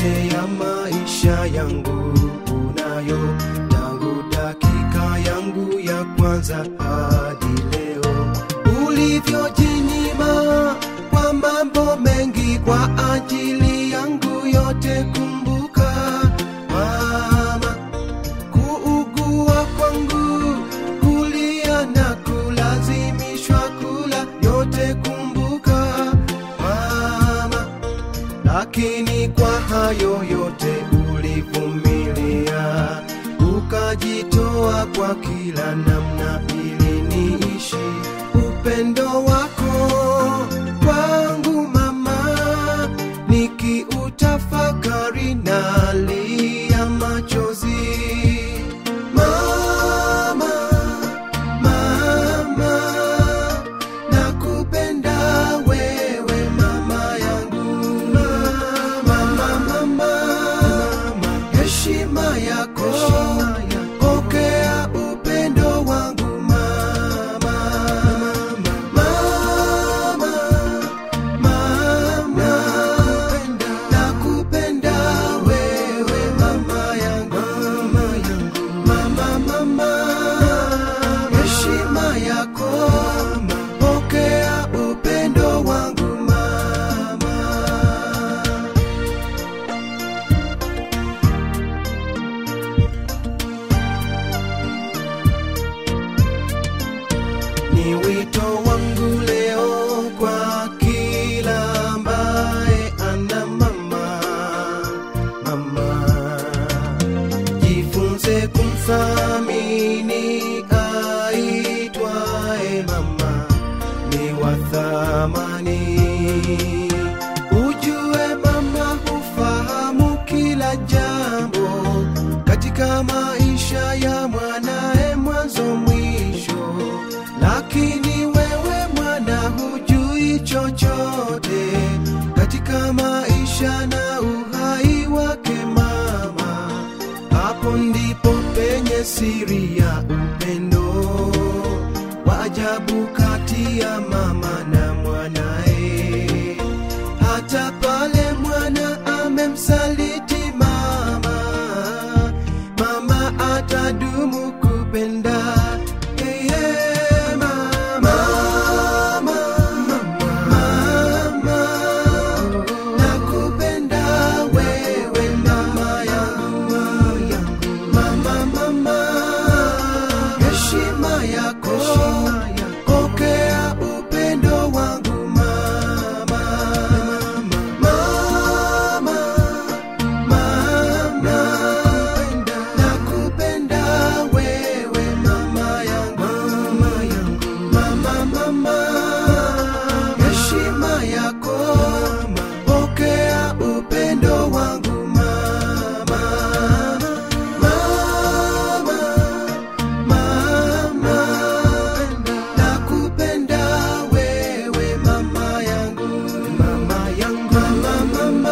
yote ya maisha yangu unayo tangu dakika yangu ya kwanza hadi leo ulivyojinyima kwa mambo mengi kwa ajili yangu yote kumbuka mama kuugua kwangu kulia na kulazimishwa kula yote kumbuka mama lakini kwa hayo yote ulivumilia ukajitoa kwa kila namna ili niishi upendo wako kwangu mama nikiutafakari nalia machozi mama mama nakupenda wewe mama yangu mama mama heshima yako pokea upendo wangu mama mama mama nakupenda wewe mama yangu mama mama heshima yako pokea upendo wangu mama ni wito wangu leo kwa kila ambaye ana mama mama jifunze kumthamini aitwaye mama ni wa thamani ujue mama hufahamu kila jambo katika maisha ya mwanae mwanzo mwisho lakini wewe mwana hujui chochote katika maisha na uhai wake mama hapo ndipo penye siri ya upendo wa ajabu kati ya mama na mwanae hata pale mwana amemsaliti mama mama atadumu kupenda yeye mama mama mama nakupenda wewe mama yangu mama mama heshima yako pokea upendo wangu mama mama mama nakupenda wewe mama yangu mama mama heshima yako pokea upendo wangu mama mama mama nakupenda wewe mama yangu mama yangu mama mama